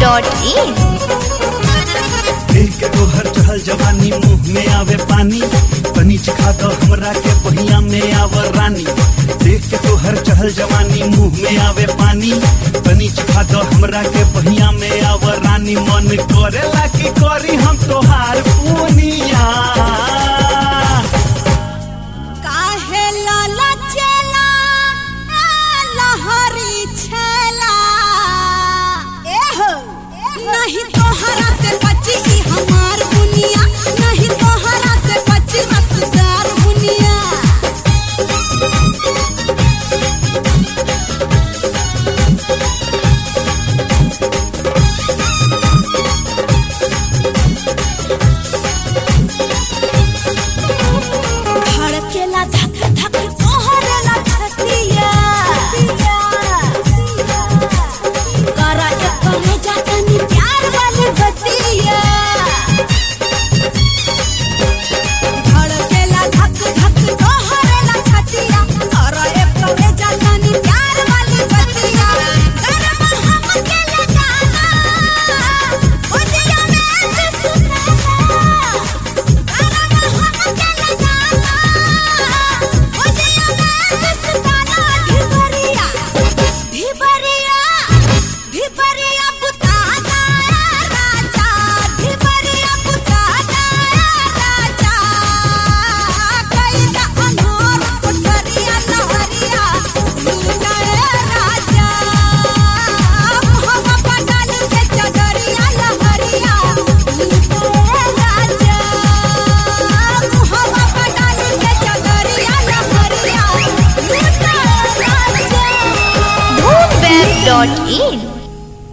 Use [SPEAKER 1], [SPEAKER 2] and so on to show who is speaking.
[SPEAKER 1] www.radiomaria.in
[SPEAKER 2] देख के तोहर चहल जवानी मुंह में आवे पानी तनी चिखा दो हमरा के पहिया में आवर रानी देख के तोहर चहल जवानी मुंह में आवे पानी तनी चिखा दो हमरा के पहिया में आवर रानी मन करेला कि करी हम तोहार पूनिया
[SPEAKER 3] काहे लाला चेला ए लहरी छेला एहो नहीं तोहरा से बची ई हमार बुनिया नहीं तोहरा से बची रसदार बुनिया धड़केला धक धक तोहरेला छतिया करा के करे जातनी प्यार वाली बतिया धड़केला धक धक तोहरेला छतिया करा के करे जातनी प्यार वाली बतिया गरम हम के लगाना उदिया में से सुनाना
[SPEAKER 1] boomweb.in